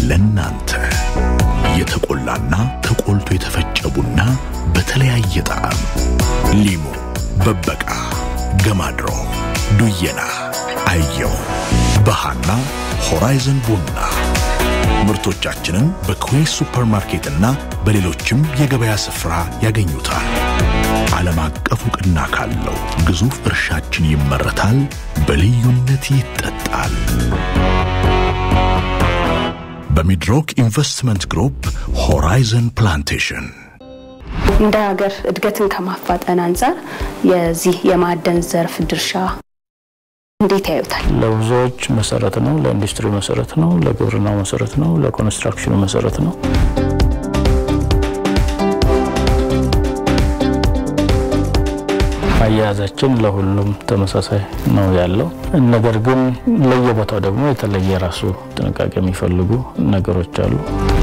ለናንተ የተቆላና ተቆልቶ የተፈጨ ቡና በተለያየ ጣዕም ሊሙ፣ በበቃ፣ ገማድሮ፣ ዱየና፣ አየው፣ በሃና ሆራይዘን ቡና ምርቶቻችንን በኩዌስ ሱፐርማርኬትና በሌሎችም የገበያ ስፍራ ያገኙታል። ዓለም አቀፍ ዕውቅና ካለው ግዙፍ እርሻችን ይመረታል፣ በልዩነት ይጠጣል። በሚድሮክ ኢንቨስትመንት ግሩፕ ሆራይዘን ፕላንቴሽን እንደ ሀገር እድገትን ከማፋጠን አንጻር የዚህ የማዕድን ዘርፍ ድርሻ እንዴት ያዩታል? ለብዙዎች መሰረት ነው። ለኢንዱስትሪ መሰረት ነው። ለግብርናው መሰረት ነው። ለኮንስትራክሽኑ መሰረት ነው። አያያዛችን ለሁሉም ተመሳሳይ ነው ያለው። ነገር ግን ለየቦታው ደግሞ የተለየ ራሱ ጥንቃቄ የሚፈልጉ ነገሮች አሉ።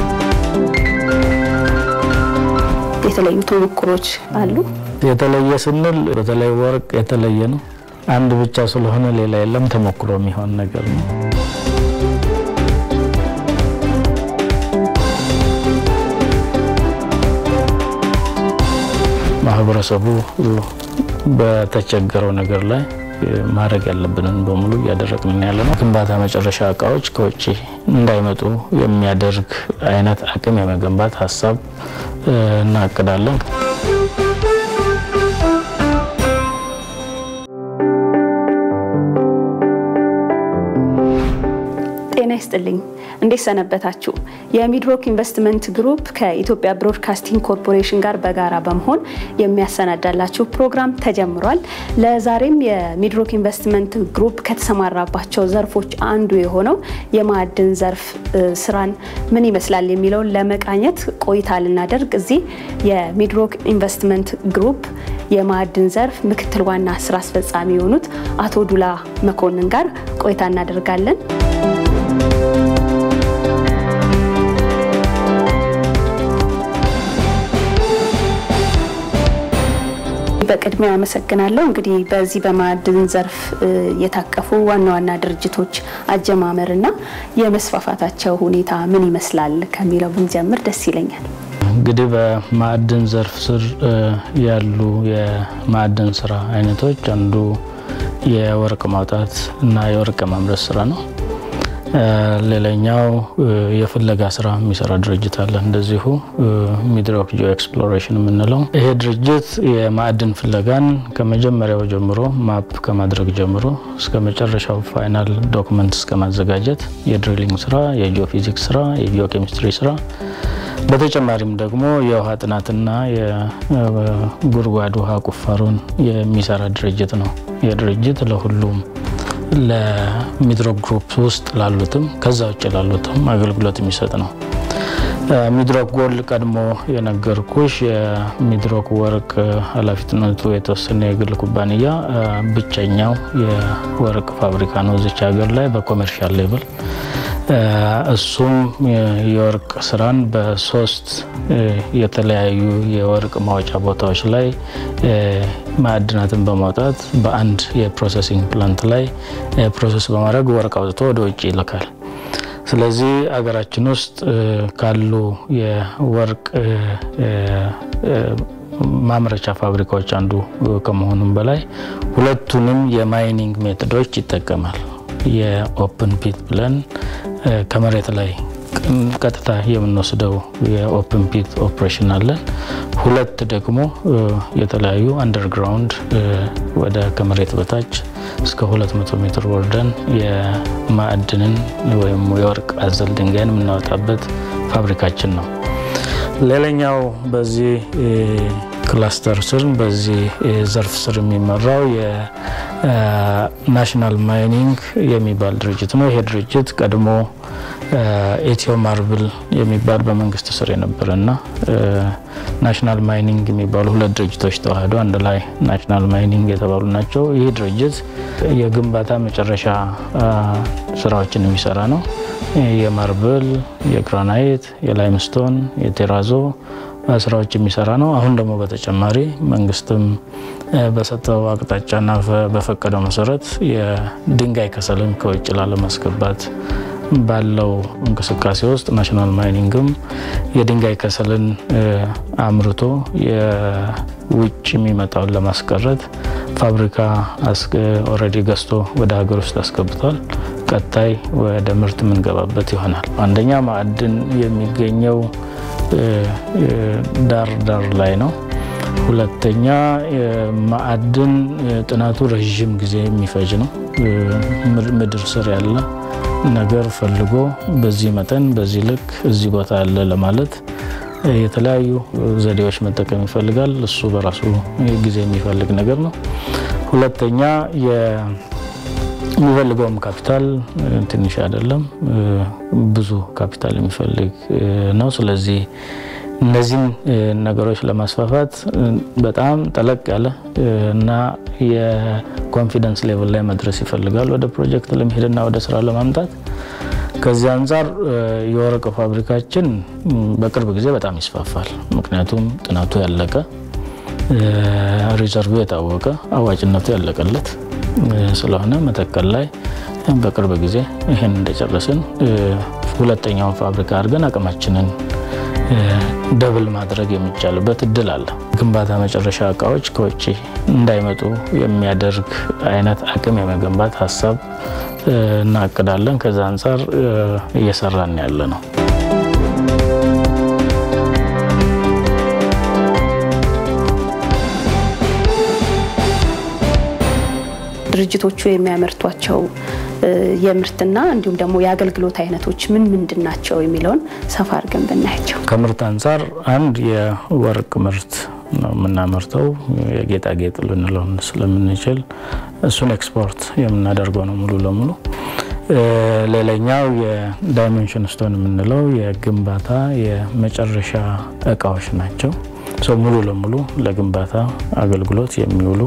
የተለዩ ተሞክሮች አሉ። የተለየ ስንል በተለይ ወርቅ የተለየ ነው። አንድ ብቻ ስለሆነ ሌላ የለም። ተሞክሮ የሚሆን ነገር ነው። ማህበረሰቡ በተቸገረው ነገር ላይ ማድረግ ያለብንን በሙሉ እያደረግን ያለ ነው። ግንባታ መጨረሻ እቃዎች ከውጭ እንዳይመጡ የሚያደርግ አይነት አቅም የመገንባት ሀሳብ እናቅዳለን። ጤና ይስጥልኝ። እንዴት ሰነበታችሁ? የሚድሮክ ኢንቨስትመንት ግሩፕ ከኢትዮጵያ ብሮድካስቲንግ ኮርፖሬሽን ጋር በጋራ በመሆን የሚያሰናዳላችሁ ፕሮግራም ተጀምሯል። ለዛሬም የሚድሮክ ኢንቨስትመንት ግሩፕ ከተሰማራባቸው ዘርፎች አንዱ የሆነው የማዕድን ዘርፍ ስራን ምን ይመስላል የሚለውን ለመቃኘት ቆይታ ልናደርግ እዚህ የሚድሮክ ኢንቨስትመንት ግሩፕ የማዕድን ዘርፍ ምክትል ዋና ስራ አስፈጻሚ የሆኑት አቶ ዱላ መኮንን ጋር ቆይታ እናደርጋለን። በቅድሚያ አመሰግናለሁ። እንግዲህ በዚህ በማዕድን ዘርፍ የታቀፉ ዋና ዋና ድርጅቶች አጀማመርና የመስፋፋታቸው ሁኔታ ምን ይመስላል ከሚለው ብንጀምር ደስ ይለኛል። እንግዲህ በማዕድን ዘርፍ ስር ያሉ የማዕድን ስራ አይነቶች አንዱ የወርቅ ማውጣት እና የወርቅ ማምረት ስራ ነው። ሌላኛው የፍለጋ ስራ የሚሰራ ድርጅት አለ። እንደዚሁ ሚድሮክ ጂኦ ኤክስፕሎሬሽን የምንለው ይሄ ድርጅት የማዕድን ፍለጋን ከመጀመሪያው ጀምሮ ማፕ ከማድረግ ጀምሮ እስከ መጨረሻው ፋይናል ዶክመንት እስከ ማዘጋጀት የድሪሊንግ ስራ፣ የጂኦፊዚክስ ስራ፣ የጂኦ ኬሚስትሪ ስራ በተጨማሪም ደግሞ የውሃ ጥናትና የጉድጓድ ውሃ ቁፋሮን የሚሰራ ድርጅት ነው። ይህ ድርጅት ለሁሉም ለሚድሮክ ግሩፕ ውስጥ ላሉትም ከዛ ውጭ ላሉትም አገልግሎት የሚሰጥ ነው። ሚድሮክ ጎልድ ቀድሞ የነገርኩሽ የሚድሮክ ወርቅ ኃላፊነቱ የተወሰነ የግል ኩባንያ ብቸኛው የወርቅ ፋብሪካ ነው እዚች ሀገር ላይ በኮሜርሻል ሌቭል። እሱም የወርቅ ስራን በሶስት የተለያዩ የወርቅ ማውጫ ቦታዎች ላይ ማዕድናትን በማውጣት በአንድ የፕሮሰሲንግ ፕላንት ላይ ፕሮሰስ በማድረግ ወርቅ አውጥቶ ወደ ውጭ ይልካል። ስለዚህ አገራችን ውስጥ ካሉ የወርቅ ማምረቻ ፋብሪካዎች አንዱ ከመሆኑም በላይ ሁለቱንም የማይኒንግ ሜቶዶች ይጠቀማል። የኦፕን ፒት ብለን ከመሬት ላይ ቀጥታ የምንወስደው የኦፕን ፒት ኦፕሬሽን አለን። ሁለት ደግሞ የተለያዩ አንደርግራውንድ ወደ ከመሬት በታች እስከ 200 ሜትር ወርደን የማዕድንን ወይም የወርቅ አዘል ድንጋይን የምናወጣበት ፋብሪካችን ነው። ሌላኛው በዚህ ክላስተር ስር በዚህ ዘርፍ ስር የሚመራው የናሽናል ማይኒንግ የሚባል ድርጅት ነው። ይሄ ድርጅት ቀድሞ ኢትዮ ማርብል የሚባል በመንግስት ስር የነበረ እና ናሽናል ማይኒንግ የሚባሉ ሁለት ድርጅቶች ተዋህዶ አንድ ላይ ናሽናል ማይኒንግ የተባሉ ናቸው። ይህ ድርጅት የግንባታ መጨረሻ ስራዎችን የሚሰራ ነው። የማርብል፣ የግራናይት፣ የላይምስቶን፣ የቴራዞ ስራዎች የሚሰራ ነው። አሁን ደግሞ በተጨማሪ መንግስትም በሰጠው አቅጣጫና በፈቀደው መሰረት የድንጋይ ከሰልን ከውጭ ላለማስገባት ባለው እንቅስቃሴ ውስጥ ናሽናል ማይኒንግም የድንጋይ ከሰልን አምርቶ የውጭ የሚመጣውን ለማስቀረት ፋብሪካ ኦልሬዲ ገዝቶ ወደ ሀገር ውስጥ አስገብቷል። ቀጣይ ወደ ምርት የምንገባበት ይሆናል። አንደኛ ማዕድን የሚገኘው ዳር ዳር ላይ ነው። ሁለተኛ ማዕድን ጥናቱ ረዥም ጊዜ የሚፈጅ ነው። ምድር ስር ያለ ነገር ፈልጎ በዚህ መጠን በዚህ ልክ እዚህ ቦታ ያለ ለማለት የተለያዩ ዘዴዎች መጠቀም ይፈልጋል። እሱ በራሱ ጊዜ የሚፈልግ ነገር ነው። ሁለተኛ የሚፈልገውም ካፒታል ትንሽ አይደለም፣ ብዙ ካፒታል የሚፈልግ ነው። ስለዚህ እነዚህን ነገሮች ለማስፋፋት በጣም ጠለቅ ያለ እና የኮንፊደንስ ሌቭል ላይ መድረስ ይፈልጋል ወደ ፕሮጀክት ለመሄድና ወደ ስራ ለማምጣት። ከዚህ አንጻር የወርቅ ፋብሪካችን በቅርብ ጊዜ በጣም ይስፋፋል። ምክንያቱም ጥናቱ ያለቀ፣ ሪዘርቭ የታወቀ፣ አዋጭነቱ ያለቀለት ስለሆነ መተከል ላይ በቅርብ ጊዜ ይህን እንደጨረስን ሁለተኛውን ፋብሪካ አድርገን አቅማችንን ደብል ማድረግ የሚቻልበት እድል አለ። ግንባታ መጨረሻ እቃዎች ከውጭ እንዳይመጡ የሚያደርግ አይነት አቅም የመገንባት ሀሳብ እናቅዳለን። ከዛ አንጻር እየሰራን ያለ ነው። ድርጅቶቹ የሚያመርቷቸው የምርትና እንዲሁም ደግሞ የአገልግሎት አይነቶች ምን ምንድን ናቸው የሚለውን ሰፋ አድርገን ብናያቸው። ከምርት አንጻር አንድ የወርቅ ምርት ነው የምናመርተው። የጌጣጌጥ ልንለውን ስለምንችል እሱን ኤክስፖርት የምናደርገው ነው ሙሉ ለሙሉ። ሌላኛው የዳይሜንሽን ስቶን የምንለው የግንባታ የመጨረሻ እቃዎች ናቸው። ሙሉ ለሙሉ ለግንባታ አገልግሎት የሚውሉ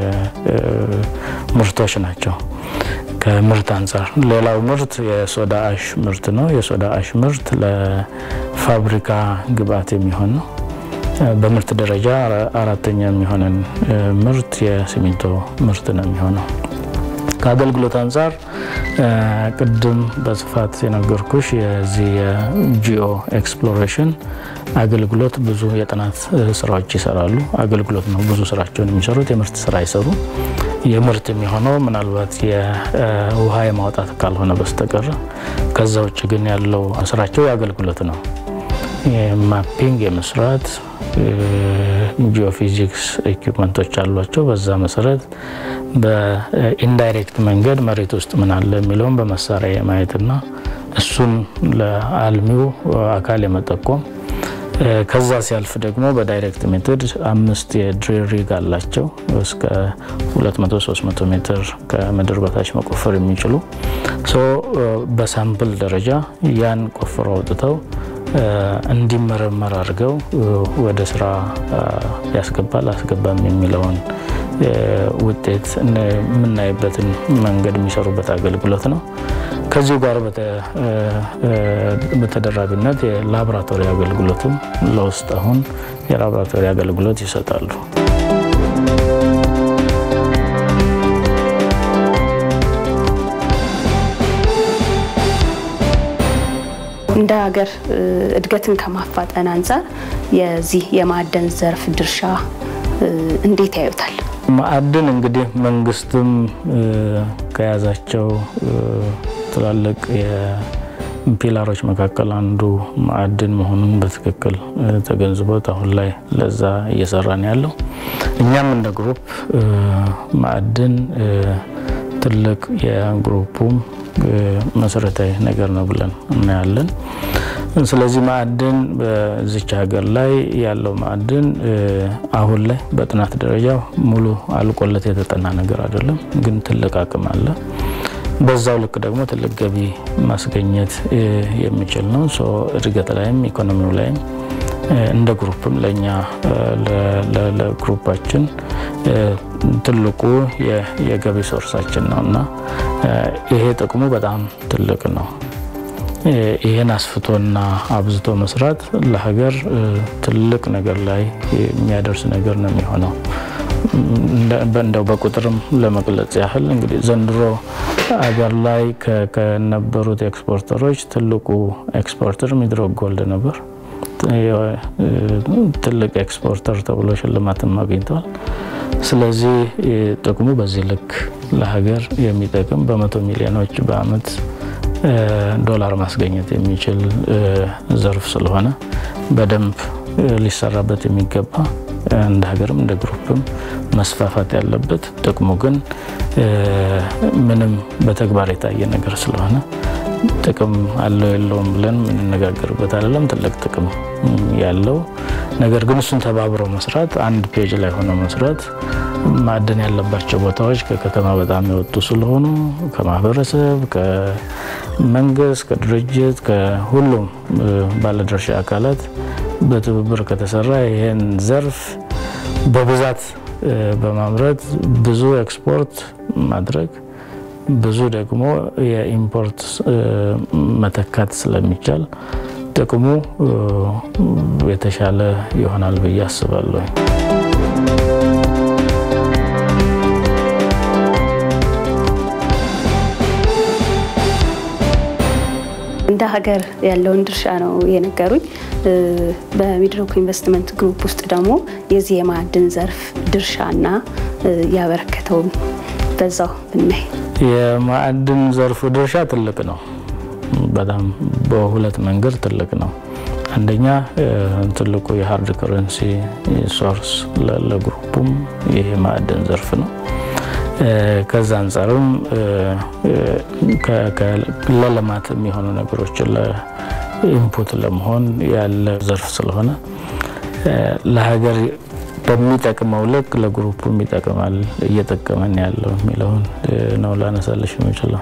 ምርቶች ናቸው። ከምርት አንጻር ሌላው ምርት የሶዳ አሽ ምርት ነው። የሶዳ አሽ ምርት ለፋብሪካ ግብአት የሚሆን ነው። በምርት ደረጃ አራተኛ የሚሆነን ምርት የሲሚንቶ ምርት ነው የሚሆነው። ከአገልግሎት አንጻር ቅድም በስፋት የነገርኩሽ የዚህ የጂኦ ኤክስፕሎሬሽን አገልግሎት ብዙ የጥናት ስራዎች ይሰራሉ። አገልግሎት ነው ብዙ ስራቸውን የሚሰሩት፣ የምርት ስራ አይሰሩ። የምርት የሚሆነው ምናልባት የውሃ የማውጣት ካልሆነ በስተቀር ከዛ ውጭ ግን ያለው ስራቸው የአገልግሎት ነው። ማፒንግ የመስራት ጂኦፊዚክስ ኢኩፕመንቶች አሏቸው። በዛ መሰረት በኢንዳይሬክት መንገድ መሬት ውስጥ ምን አለ የሚለውን በመሳሪያ የማየትና እሱን ለአልሚው አካል የመጠቆም ከዛ ሲያልፍ ደግሞ በዳይሬክት ሜትድ አምስት የድሪል ሪግ አላቸው እስከ 200 300 ሜትር ከምድር በታች መቆፈር የሚችሉ በሳምፕል ደረጃ ያን ቆፍረው አውጥተው እንዲመረመር አድርገው ወደ ስራ ያስገባል አስገባም የሚለውን ውጤት የምናይበትን መንገድ የሚሰሩበት አገልግሎት ነው። ከዚሁ ጋር በተደራቢነት የላቦራቶሪ አገልግሎትም ለውስጥ አሁን የላቦራቶሪ አገልግሎት ይሰጣሉ። እንደ ሀገር እድገትን ከማፋጠን አንጻር የዚህ የማዕድን ዘርፍ ድርሻ እንዴት ያዩታል? ማዕድን እንግዲህ መንግስትም ከያዛቸው ትላልቅ የፒላሮች መካከል አንዱ ማዕድን መሆኑን በትክክል ተገንዝቦት አሁን ላይ ለዛ እየሰራን ያለው እኛም እንደ ግሩፕ ማዕድን ትልቅ የግሩፑም መሰረታዊ ነገር ነው ብለን እናያለን። ስለዚህ ማዕድን በዚች ሀገር ላይ ያለው ማዕድን አሁን ላይ በጥናት ደረጃ ሙሉ አልቆለት የተጠና ነገር አይደለም፣ ግን ትልቅ አቅም አለ። በዛው ልክ ደግሞ ትልቅ ገቢ ማስገኘት የሚችል ነው። እድገት ላይም ኢኮኖሚው ላይም እንደ ግሩፕም ለእኛ ለግሩፓችን ትልቁ የገቢ ሶርሳችን ነው እና ይሄ ጥቅሙ በጣም ትልቅ ነው። ይህን አስፍቶና አብዝቶ መስራት ለሀገር ትልቅ ነገር ላይ የሚያደርስ ነገር ነው የሚሆነው። እንደው በቁጥርም ለመግለጽ ያህል እንግዲህ ዘንድሮ አገር ላይ ከነበሩት ኤክስፖርተሮች ትልቁ ኤክስፖርተር ሚድሮክ ጎልድ ነበር። ትልቅ ኤክስፖርተር ተብሎ ሽልማትም አግኝተዋል። ስለዚህ ጥቅሙ በዚህ ልክ ለሀገር የሚጠቅም በመቶ ሚሊዮኖች በአመት ዶላር ማስገኘት የሚችል ዘርፍ ስለሆነ በደንብ ሊሰራበት የሚገባ እንደ ሀገርም እንደ ግሩፕም መስፋፋት ያለበት ጥቅሙ ግን ምንም በተግባር የታየ ነገር ስለሆነ ጥቅም አለው የለውም ብለን የምንነጋገርበት አይደለም። ትልቅ ጥቅም ያለው ነገር ግን እሱን ተባብሮ መስራት፣ አንድ ፔጅ ላይ ሆኖ መስራት ማዕድን ያለባቸው ቦታዎች ከከተማ በጣም የወጡ ስለሆኑ ከማህበረሰብ፣ ከመንግስት፣ ከድርጅት፣ ከሁሉም ባለድርሻ አካላት በትብብር ከተሰራ ይህን ዘርፍ በብዛት በማምረት ብዙ ኤክስፖርት ማድረግ ብዙ ደግሞ የኢምፖርት መተካት ስለሚቻል ጥቅሙ የተሻለ ይሆናል ብዬ አስባለሁ። እንደ ሀገር ያለውን ድርሻ ነው የነገሩኝ። በሚድሮክ ኢንቨስትመንት ግሩፕ ውስጥ ደግሞ የዚህ የማዕድን ዘርፍ ድርሻና ያበረከተውን በዛው ብናይ የማዕድን ዘርፉ ድርሻ ትልቅ ነው። በጣም በሁለት መንገድ ትልቅ ነው። አንደኛ ትልቁ የሀርድ ከረንሲ ሶርስ ለግሩፑም ይሄ ማዕድን ዘርፍ ነው። ከዛ አንጻርም ለልማት የሚሆኑ ነገሮችን ኢንፑት ለመሆን ያለ ዘርፍ ስለሆነ ለሀገር በሚጠቅመው ልክ ለግሩፑም ይጠቅማል፣ እየጠቀመን ያለው የሚለውን ነው ላነሳለሽ የምችለው።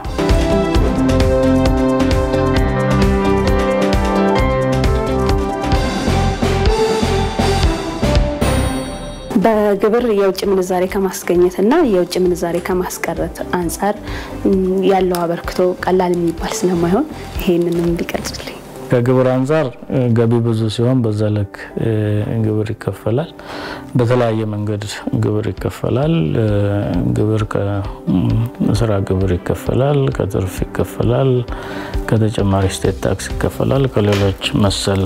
በግብር የውጭ ምንዛሬ ከማስገኘት እና የውጭ ምንዛሬ ከማስቀረት አንጻር ያለው አበርክቶ ቀላል የሚባል ስለማይሆን ይሄንንም ቢቀርጽልኝ። ከግብር አንጻር ገቢ ብዙ ሲሆን በዛ ልክ ግብር ይከፈላል። በተለያየ መንገድ ግብር ይከፈላል። ግብር ከስራ ግብር ይከፈላል፣ ከትርፍ ይከፈላል፣ ከተጨማሪ ስቴት ታክስ ይከፈላል፣ ከሌሎች መሰል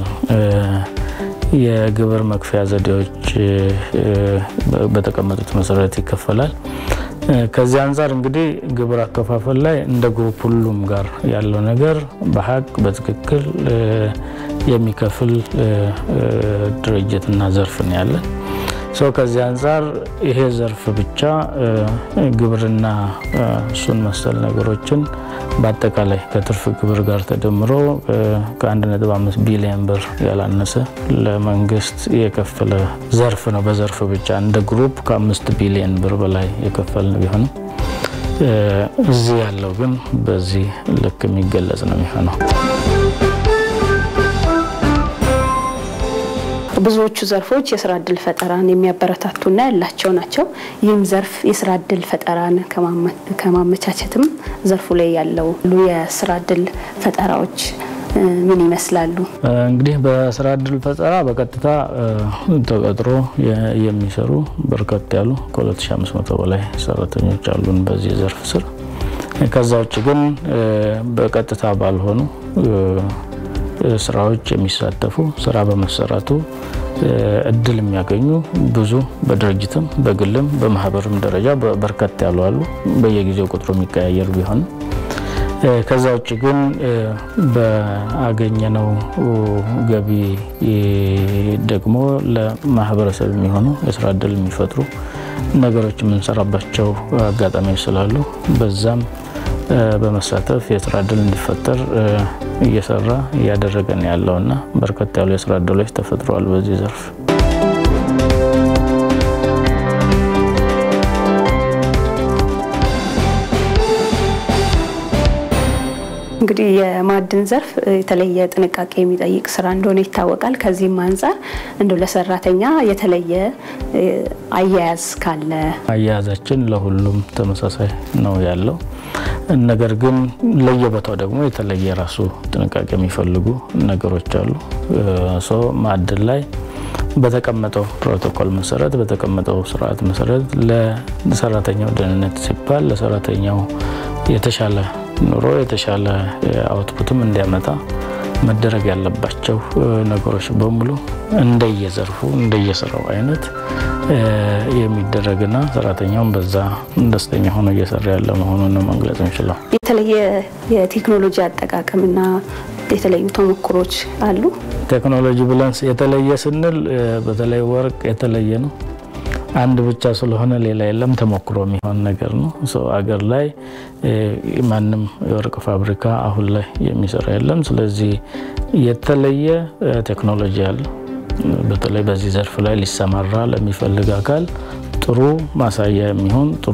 የግብር መክፈያ ዘዴዎች በተቀመጡት መሰረት ይከፈላል። ከዚህ አንጻር እንግዲህ ግብር አከፋፈል ላይ እንደ ግሩፕ ሁሉም ጋር ያለው ነገር በሀቅ በትክክል የሚከፍል ድርጅትና ዘርፍ ነው ያለን። ሰው ከዚህ አንጻር ይሄ ዘርፍ ብቻ ግብርና እሱን መሰል ነገሮችን በአጠቃላይ ከትርፍ ግብር ጋር ተደምሮ ከ1.5 ቢሊዮን ብር ያላነሰ ለመንግስት የከፈለ ዘርፍ ነው። በዘርፍ ብቻ እንደ ግሩፕ ከአምስት ቢሊዮን ብር በላይ የከፈልን ቢሆንም እዚህ ያለው ግን በዚህ ልክ የሚገለጽ ነው የሚሆነው። ብዙዎቹ ዘርፎች የስራ እድል ፈጠራን የሚያበረታቱና ያላቸው ናቸው። ይህም ዘርፍ የስራ እድል ፈጠራን ከማመቻቸትም ዘርፉ ላይ ያለው የስራ እድል ፈጠራዎች ምን ይመስላሉ? እንግዲህ በስራ እድል ፈጠራ በቀጥታ ተቀጥሮ የሚሰሩ በርከት ያሉ ከ2500 በላይ ሰራተኞች አሉን በዚህ ዘርፍ ስር። ከዛ ውጭ ግን በቀጥታ ባልሆኑ ስራዎች የሚሳተፉ ስራ በመሰራቱ እድል የሚያገኙ ብዙ በድርጅትም በግልም በማህበርም ደረጃ በርከት ያሉ አሉ። በየጊዜው ቁጥሩ የሚቀያየር ቢሆንም ከዛ ውጭ ግን በአገኘነው ገቢ ደግሞ ለማህበረሰብ የሚሆኑ የስራ እድል የሚፈጥሩ ነገሮች የምንሰራባቸው አጋጣሚዎች ስላሉ በዛም በመሳተፍ የስራ እድል እንዲፈጠር እየሰራ እያደረገን ያለውና በርከት ያሉ የስራ እድሎች ተፈጥረዋል በዚህ ዘርፍ። እንግዲህ የማዕድን ዘርፍ የተለየ ጥንቃቄ የሚጠይቅ ስራ እንደሆነ ይታወቃል። ከዚህም አንጻር እንደው ለሰራተኛ የተለየ አያያዝ ካለ አያያዛችን ለሁሉም ተመሳሳይ ነው ያለው። ነገር ግን ለየቦታው ደግሞ የተለየ ራሱ ጥንቃቄ የሚፈልጉ ነገሮች አሉ። ሰው ማዕድን ላይ በተቀመጠው ፕሮቶኮል መሰረት በተቀመጠው ስርዓት መሰረት ለሰራተኛው ደህንነት ሲባል ለሰራተኛው የተሻለ ኑሮ የተሻለ አውትፑትም እንዲያመጣ መደረግ ያለባቸው ነገሮች በሙሉ እንደየዘርፉ እንደየስራው አይነት የሚደረግና ሰራተኛውን በዛ ደስተኛ ሆኖ እየሰራ ያለ መሆኑን ነው መግለጽ እንችለው። የተለየ የቴክኖሎጂ አጠቃቀምና የተለዩ ተሞክሮች አሉ። ቴክኖሎጂ ብለን የተለየ ስንል በተለይ ወርቅ የተለየ ነው። አንድ ብቻ ስለሆነ ሌላ የለም። ተሞክሮ የሚሆን ነገር ነው። አገር ላይ ማንም የወርቅ ፋብሪካ አሁን ላይ የሚሰራ የለም። ስለዚህ የተለየ ቴክኖሎጂ አለ። በተለይ በዚህ ዘርፍ ላይ ሊሰማራ ለሚፈልግ አካል ጥሩ ማሳያ የሚሆን ጥሩ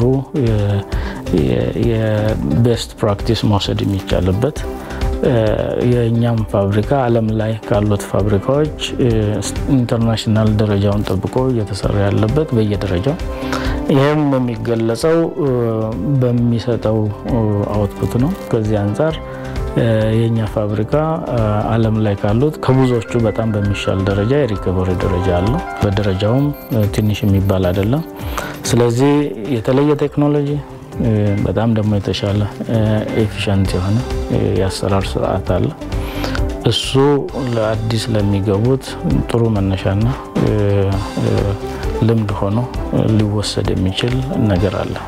የቤስት ፕራክቲስ መውሰድ የሚቻልበት የእኛም ፋብሪካ ዓለም ላይ ካሉት ፋብሪካዎች ኢንተርናሽናል ደረጃውን ጠብቆ እየተሰራ ያለበት በየደረጃው ይህም የሚገለጸው በሚሰጠው አውትፑት ነው። ከዚህ አንጻር የእኛ ፋብሪካ ዓለም ላይ ካሉት ከብዙዎቹ በጣም በሚሻል ደረጃ የሪከቨሪ ደረጃ አለው። በደረጃውም ትንሽ የሚባል አይደለም። ስለዚህ የተለየ ቴክኖሎጂ በጣም ደግሞ የተሻለ ኤፊሽንት የሆነ የአሰራር ስርዓት አለ። እሱ ለአዲስ ለሚገቡት ጥሩ መነሻና ልምድ ሆኖ ሊወሰድ የሚችል ነገር አለ።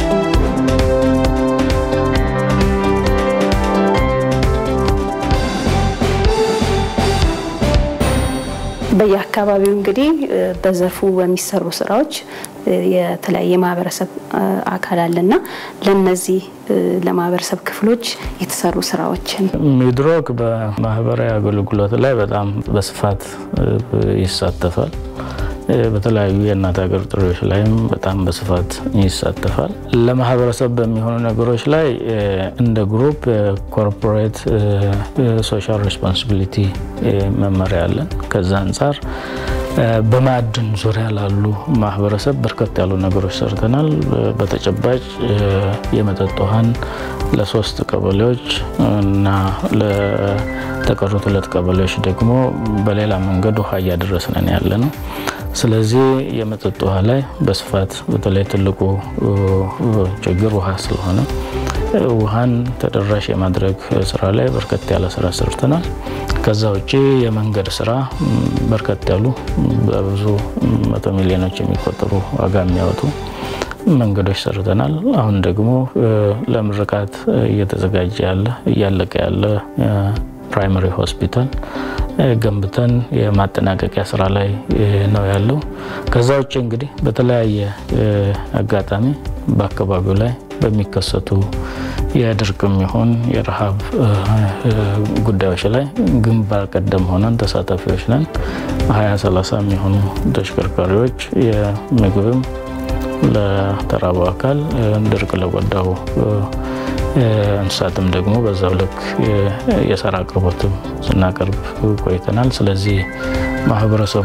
በየአካባቢው እንግዲህ በዘርፉ በሚሰሩ ስራዎች የተለያየ ማህበረሰብ አካል አለና ለነዚህ ለማህበረሰብ ክፍሎች የተሰሩ ስራዎችን ሚድሮክ በማህበራዊ አገልግሎት ላይ በጣም በስፋት ይሳተፋል። በተለያዩ የእናት ሀገር ጥሪዎች ላይም በጣም በስፋት ይሳተፋል። ለማህበረሰብ በሚሆኑ ነገሮች ላይ እንደ ግሩፕ ኮርፖሬት ሶሻል ሬስፖንሲቢሊቲ መመሪያ አለን። ከዛ አንጻር በማዕድን ዙሪያ ላሉ ማህበረሰብ በርከት ያሉ ነገሮች ሰርተናል። በተጨባጭ የመጠጥ ውሃን ለሶስት ቀበሌዎች እና ለተቀሩት ሁለት ቀበሌዎች ደግሞ በሌላ መንገድ ውሃ እያደረስነን ያለ ነው። ስለዚህ የመጠጥ ውሃ ላይ በስፋት በተለይ ትልቁ ችግር ውሃ ስለሆነ ውሃን ተደራሽ የማድረግ ስራ ላይ በርከት ያለ ስራ ሰርተናል። ከዛ ውጭ የመንገድ ስራ በርከት ያሉ በብዙ መቶ ሚሊዮኖች የሚቆጠሩ ዋጋ የሚያወጡ መንገዶች ሰርተናል። አሁን ደግሞ ለምርቃት እየተዘጋጀ ያለ እያለቀ ያለ ፕራይመሪ ሆስፒታል ገንብተን የማጠናቀቂያ ስራ ላይ ነው ያለው። ከዛ ውጭ እንግዲህ በተለያየ አጋጣሚ በአካባቢው ላይ በሚከሰቱ የድርቅም ይሁን የረሃብ ጉዳዮች ላይ ግንባር ቀደም ሆነን ተሳታፊዎች ነን። ሀያ ሰላሳ የሚሆኑ ተሽከርካሪዎች የምግብም ለተራበው አካል ድርቅ ለጎዳው እንስሳትም ደግሞ በዛው ልክ የሳር አቅርቦትም ስናቀርብ ቆይተናል። ስለዚህ ማህበረሰቡ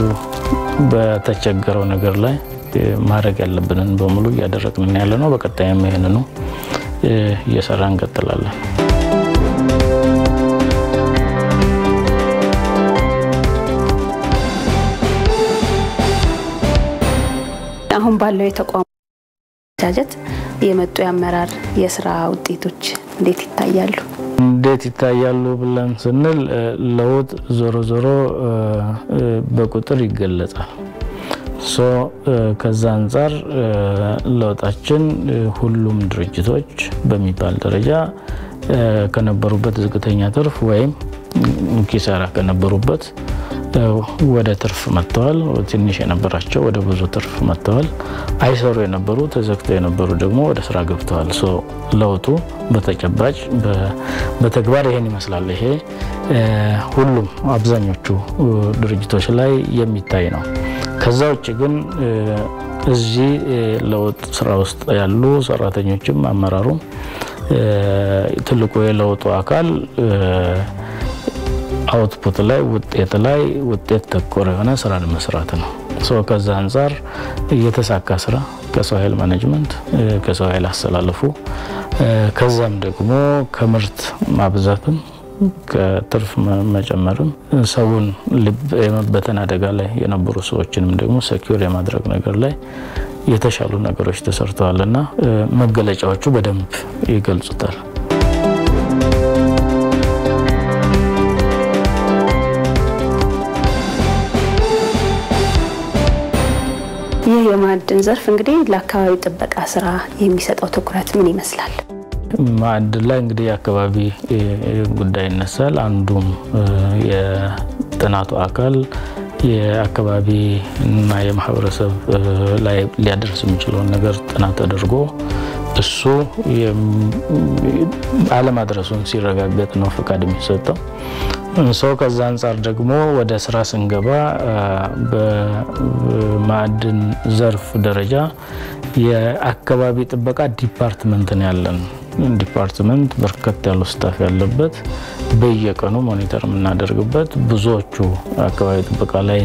በተቸገረው ነገር ላይ ማድረግ ያለብንን በሙሉ እያደረግን ያለ ነው። በቀጣይም ይህንኑ እየሰራ እንቀጥላለን። አሁን ባለው የተቋሙ ጃጀት የመጡ የአመራር የስራ ውጤቶች እንዴት ይታያሉ? እንዴት ይታያሉ ብለን ስንል ለውጥ ዞሮ ዞሮ በቁጥር ይገለጻል። ሶ ከዛ አንጻር ለውጣችን ሁሉም ድርጅቶች በሚባል ደረጃ ከነበሩበት ዝቅተኛ ትርፍ ወይም ኪሳራ ከነበሩበት ወደ ትርፍ መጥተዋል። ትንሽ የነበራቸው ወደ ብዙ ትርፍ መጥተዋል። አይሰሩ የነበሩ ተዘግተው የነበሩ ደግሞ ወደ ስራ ገብተዋል። ሶ ለውጡ በተጨባጭ በተግባር ይሄን ይመስላል። ይሄ ሁሉም አብዛኞቹ ድርጅቶች ላይ የሚታይ ነው። ከዛ ውጭ ግን እዚህ ለውጥ ስራ ውስጥ ያሉ ሰራተኞችም አመራሩም ትልቁ የለውጡ አካል አውትፑት ላይ ውጤት ላይ ውጤት ተኮር የሆነ ስራን መስራት ነው። ከዛ አንጻር የተሳካ ስራ ከሰው ኃይል ማኔጅመንት ከሰው ኃይል አስተላለፉ ከዛም ደግሞ ከምርት ማብዛትም ከትርፍ መጨመርም ሰውን ልብ የመበተን አደጋ ላይ የነበሩ ሰዎችንም ደግሞ ሰኪር የማድረግ ነገር ላይ የተሻሉ ነገሮች ተሰርተዋል እና መገለጫዎቹ በደንብ ይገልጹታል። ይህ የማዕድን ዘርፍ እንግዲህ ለአካባቢ ጥበቃ ስራ የሚሰጠው ትኩረት ምን ይመስላል? ማዕድን ላይ እንግዲህ የአካባቢ ጉዳይ ይነሳል። አንዱም የጥናቱ አካል የአካባቢ እና የማህበረሰብ ላይ ሊያደርስ የሚችለውን ነገር ጥናት ተደርጎ እሱ አለማድረሱን ሲረጋገጥ ነው ፈቃድ የሚሰጠው። ሰው ከዛ አንጻር ደግሞ ወደ ስራ ስንገባ በማዕድን ዘርፍ ደረጃ የአካባቢ ጥበቃ ዲፓርትመንት ነው ያለን። ዲፓርትመንት በርከት ያሉ ስታፍ ያለበት በየቀኑ ሞኒተር የምናደርግበት ብዙዎቹ አካባቢ ጥበቃ ላይ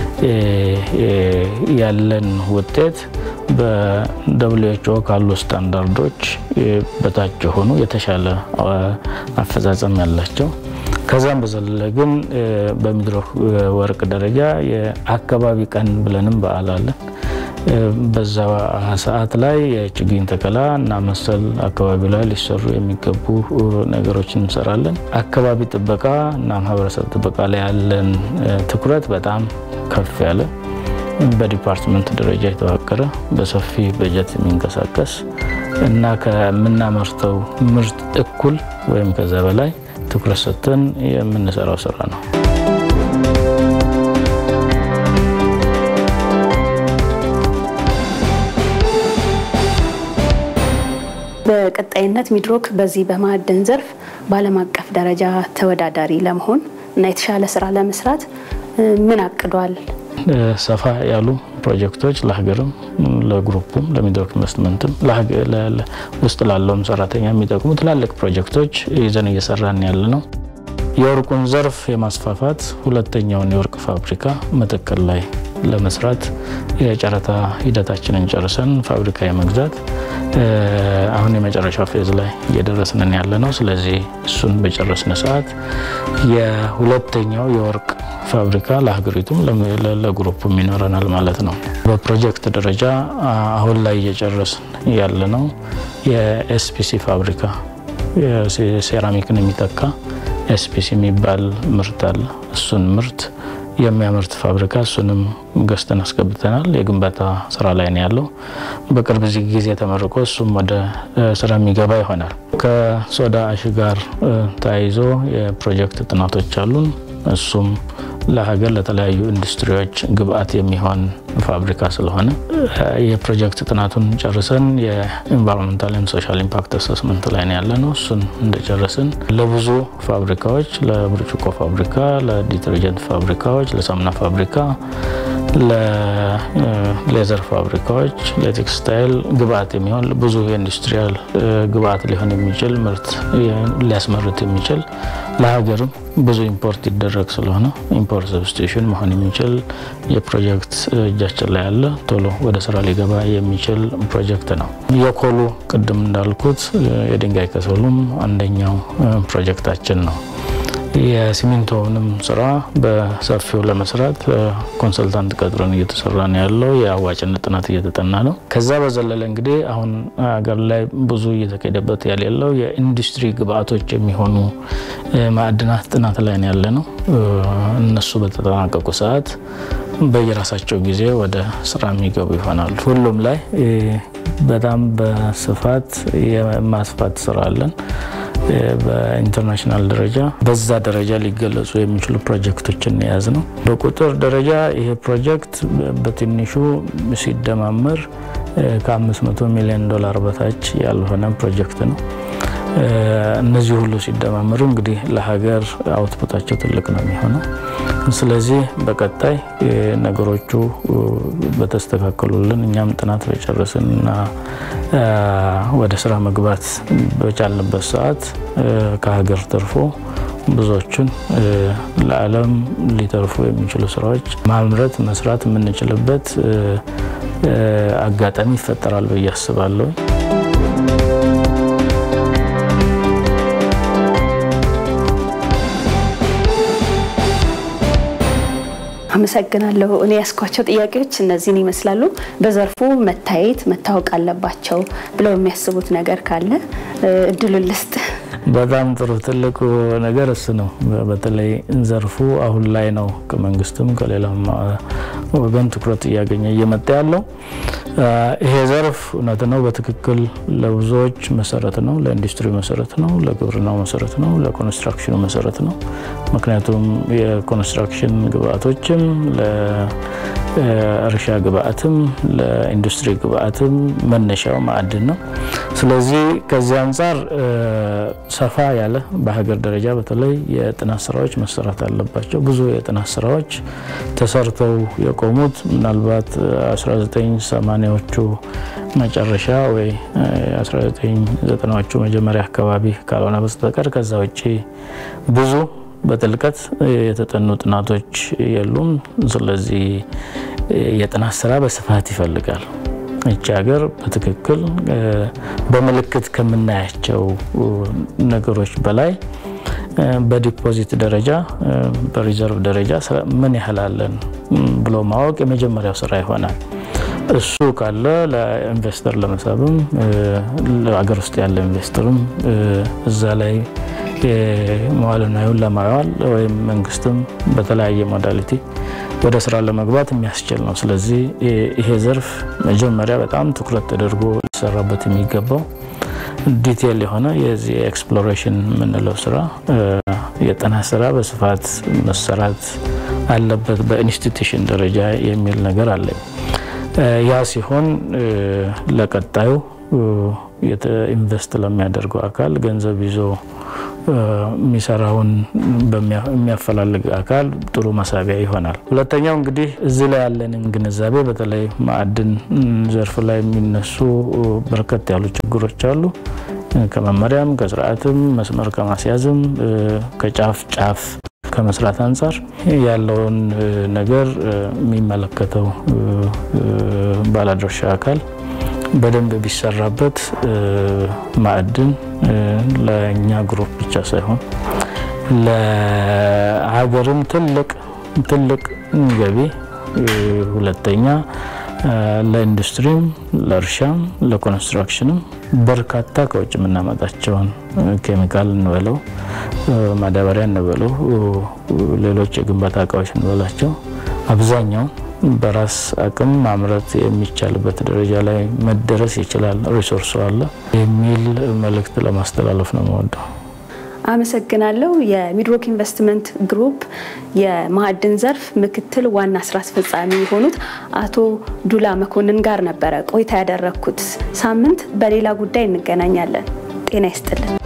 ያለን ውጤት በደብሊውኤችኦ ካሉ ስታንዳርዶች በታች የሆኑ የተሻለ አፈጻጸም ያላቸው ከዛም በዘለለ ግን በሚድሮክ ወርቅ ደረጃ የአካባቢ ቀን ብለንም በዓል አለን። በዛ ሰዓት ላይ የችግኝ ተከላ እና መሰል አካባቢ ላይ ሊሰሩ የሚገቡ ነገሮችን እንሰራለን። አካባቢ ጥበቃ እና ማህበረሰብ ጥበቃ ላይ ያለን ትኩረት በጣም ከፍ ያለ በዲፓርትመንት ደረጃ የተዋቀረ በሰፊ በጀት የሚንቀሳቀስ እና ከምናመርተው ምርት እኩል ወይም ከዛ በላይ ትኩረት ሰጥተን የምንሰራው ስራ ነው። በቀጣይነት ሚድሮክ በዚህ በማዕድን ዘርፍ በዓለም አቀፍ ደረጃ ተወዳዳሪ ለመሆን እና የተሻለ ስራ ለመስራት ምን አቅዷል? ሰፋ ያሉ ፕሮጀክቶች ለሀገርም ለግሩፑም ለሚድሮክ ኢንቨስትመንትም ውስጥ ላለውም ሰራተኛ የሚጠቅሙ ትላልቅ ፕሮጀክቶች ይዘን እየሰራን ያለ ነው። የወርቁን ዘርፍ የማስፋፋት ሁለተኛውን የወርቅ ፋብሪካ መተከል ላይ ለመስራት የጨረታ ሂደታችንን ጨርሰን ፋብሪካ የመግዛት አሁን የመጨረሻው ፌዝ ላይ እየደረስንን ያለ ነው። ስለዚህ እሱን በጨረስን ሰዓት የሁለተኛው የወርቅ ፋብሪካ ለሀገሪቱም ለግሩፕም ይኖረናል ማለት ነው። በፕሮጀክት ደረጃ አሁን ላይ እየጨረስን ያለ ነው የኤስፒሲ ፋብሪካ ሴራሚክን የሚተካ ኤስፒሲ የሚባል ምርት አለ። እሱን ምርት የሚያመርት ፋብሪካ እሱንም ገዝተን አስገብተናል። የግንባታ ስራ ላይ ነው ያለው። በቅርብ ጊዜ ተመርቆ እሱም ወደ ስራ የሚገባ ይሆናል። ከሶዳ አሽ ጋር ተያይዞ የፕሮጀክት ጥናቶች አሉን። እሱም ለሀገር ለተለያዩ ኢንዱስትሪዎች ግብአት የሚሆን ፋብሪካ ስለሆነ የፕሮጀክት ጥናቱን ጨርሰን የኢንቫይሮንመንታል ሶሻል ኢምፓክት አሰስመንት ላይ ነው ያለ ነው። እሱን እንደጨረስን ለብዙ ፋብሪካዎች፣ ለብርጭቆ ፋብሪካ፣ ለዲተርጀንት ፋብሪካዎች፣ ለሳሙና ፋብሪካ፣ ለሌዘር ፋብሪካዎች፣ ለቴክስታይል ግብአት የሚሆን ብዙ የኢንዱስትሪያል ግብአት ሊሆን የሚችል ምርት ሊያስመርት የሚችል ለሀገርም ብዙ ኢምፖርት ይደረግ ስለሆነ ኢምፖርት ሰብስቲሽን መሆን የሚችል የፕሮጀክት እጃችን ላይ ያለ ቶሎ ወደ ስራ ሊገባ የሚችል ፕሮጀክት ነው። የኮሉ ቅድም እንዳልኩት የድንጋይ ከሰሉም አንደኛው ፕሮጀክታችን ነው። የሲሚንቶውንም ስራ በሰፊው ለመስራት ኮንሰልታንት ቀጥረን እየተሰራ ነው ያለው። የአዋጭነት ጥናት እየተጠና ነው። ከዛ በዘለለ እንግዲህ አሁን ሀገር ላይ ብዙ እየተካሄደበት ያለው የኢንዱስትሪ ግብአቶች የሚሆኑ ማዕድናት ጥናት ላይ ነው ያለ ነው። እነሱ በተጠናቀቁ ሰዓት በየራሳቸው ጊዜ ወደ ስራ የሚገቡ ይሆናሉ። ሁሉም ላይ በጣም በስፋት የማስፋት ስራ አለን። በኢንተርናሽናል ደረጃ በዛ ደረጃ ሊገለጹ የሚችሉ ፕሮጀክቶችን የያዝ ነው። በቁጥር ደረጃ ይሄ ፕሮጀክት በትንሹ ሲደማመር ከ500 ሚሊዮን ዶላር በታች ያልሆነ ፕሮጀክት ነው። እነዚህ ሁሉ ሲደማመሩ እንግዲህ ለሀገር አውትፑታቸው ትልቅ ነው የሚሆነው። ስለዚህ በቀጣይ ነገሮቹ በተስተካከሉልን እኛም ጥናት በጨረስን እና ወደ ስራ መግባት በቻልንበት ሰዓት ከሀገር ተርፎ ብዙዎቹን ለዓለም ሊተርፉ የሚችሉ ስራዎች ማምረት መስራት የምንችልበት አጋጣሚ ይፈጠራል ብዬ አስባለሁ። አመሰግናለሁ። እኔ ያስኳቸው ጥያቄዎች እነዚህን ይመስላሉ። በዘርፉ መታየት መታወቅ አለባቸው ብለው የሚያስቡት ነገር ካለ እድሉን ልስጥ። በጣም ጥሩ። ትልቁ ነገር እሱ ነው። በተለይ ዘርፉ አሁን ላይ ነው ከመንግስትም ከሌላም ወገን ትኩረት እያገኘ እየመጣ ያለው። ይሄ ዘርፍ እውነት ነው በትክክል ለብዙዎች መሰረት ነው። ለኢንዱስትሪ መሰረት ነው፣ ለግብርናው መሰረት ነው፣ ለኮንስትራክሽኑ መሰረት ነው። ምክንያቱም የኮንስትራክሽን ግብአቶችም ለእርሻ ግብአትም ለኢንዱስትሪ ግብአትም መነሻው ማዕድን ነው። ስለዚህ ከዚህ አንጻር ሰፋ ያለ በሀገር ደረጃ በተለይ የጥናት ስራዎች መሰራት አለባቸው። ብዙ የጥናት ስራዎች ተሰርተው የቆሙት ምናልባት 1980ዎቹ መጨረሻ ወይ 1990ዎቹ መጀመሪያ አካባቢ ካልሆነ በስተቀር ከዛ ውጭ ብዙ በጥልቀት የተጠኑ ጥናቶች የሉም። ስለዚህ የጥናት ስራ በስፋት ይፈልጋል። ይቺ ሀገር በትክክል በምልክት ከምናያቸው ነገሮች በላይ በዲፖዚት ደረጃ በሪዘርቭ ደረጃ ምን ያህል አለን ብሎ ማወቅ የመጀመሪያው ስራ ይሆናል። እሱ ካለ ለኢንቨስተር ለመሳብም ሀገር ውስጥ ያለ ኢንቨስተርም እዛ ላይ መዋዕለ ንዋዩን ለማዋል ወይም መንግስትም በተለያየ ሞዳሊቲ ወደ ስራ ለመግባት የሚያስችል ነው። ስለዚህ ይሄ ዘርፍ መጀመሪያ በጣም ትኩረት ተደርጎ ሊሰራበት የሚገባው ዲቴል የሆነ የዚህ ኤክስፕሎሬሽን የምንለው ስራ የጥናት ስራ በስፋት መሰራት አለበት በኢንስቲትዩሽን ደረጃ የሚል ነገር አለኝ። ያ ሲሆን ለቀጣዩ ኢንቨስት ለሚያደርገው አካል ገንዘብ ይዞ የሚሰራውን የሚያፈላልግ አካል ጥሩ መሳቢያ ይሆናል። ሁለተኛው እንግዲህ እዚህ ላይ ያለንን ግንዛቤ በተለይ ማዕድን ዘርፍ ላይ የሚነሱ በርከት ያሉ ችግሮች አሉ። ከመመሪያም ከስርዓትም መስመር ከማስያዝም ከጫፍ ጫፍ ከመስራት አንጻር ያለውን ነገር የሚመለከተው ባለድርሻ አካል በደንብ ቢሰራበት ማዕድን ለእኛ ግሩፕ ብቻ ሳይሆን ለሀገርም ትልቅ ትልቅ ገቢ፣ ሁለተኛ ለኢንዱስትሪም፣ ለእርሻም፣ ለኮንስትራክሽንም በርካታ ከውጭ የምናመጣቸውን ኬሚካል እንበለው፣ ማዳበሪያ እንበለው፣ ሌሎች የግንባታ እቃዎች እንበላቸው አብዛኛው በራስ አቅም ማምረት የሚቻልበት ደረጃ ላይ መደረስ ይችላል፣ ሪሶርሱ አለ የሚል መልእክት ለማስተላለፍ ነው የምወደው። አመሰግናለሁ። የሚድሮክ ኢንቨስትመንት ግሩፕ የማዕድን ዘርፍ ምክትል ዋና ስራ አስፈጻሚ የሆኑት አቶ ዱላ መኮንን ጋር ነበረ ቆይታ ያደረግኩት። ሳምንት በሌላ ጉዳይ እንገናኛለን። ጤና ይስጥልን።